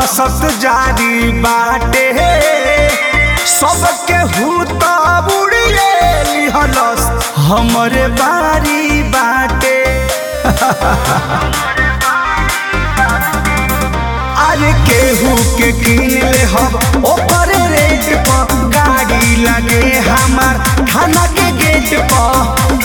दहशत जारी बाटे सबके हुत बुड़िए लिहलस हमरे बारी बाटे अरे केहू के किन ले हम ओपर रेट पर गाड़ी लगे हमार थाना के गेट पर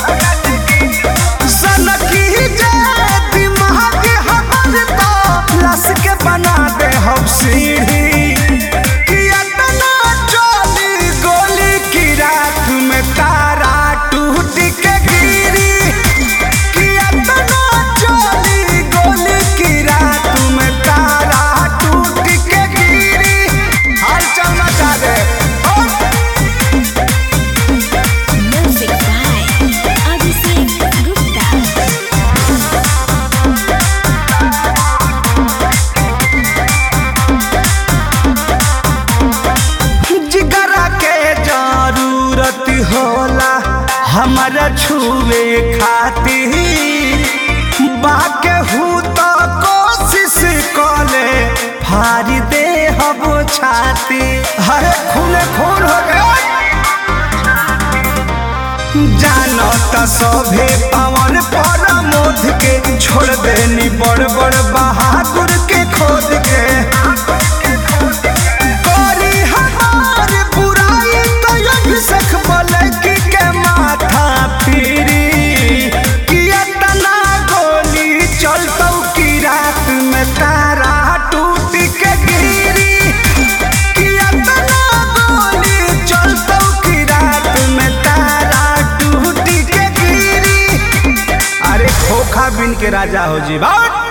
सनकी जाए दिमाग हमर तो लस के बना दे हम सीढ़ी कि अतना चली गोली की रात में तारा टूट के गिरी कि अतना चली गोली की रात में तारा टूट के गिरी हाल चल मचा दे ओ! Music by Abhishek Gupta. जिगरा के जरूरत होला हमारा छुए खातिर बाके हूँ तो कोशिश कले फाड़ी दे हम छाती हरे खूने खून हो गया जानो त सभे पवन पर मोद के छोड़ देनी बड़ बड़ बहादुर के खोद के करी हमार बुराई तो अभिषेक मलकी के माथा फिरी कि इतना गोली चलतौ की रात में तारा टूट के गिरी कि इतना गोली चलतौ की रात में तारा टूट के गिरी अरे खोखा बिन के राजा हो जी बात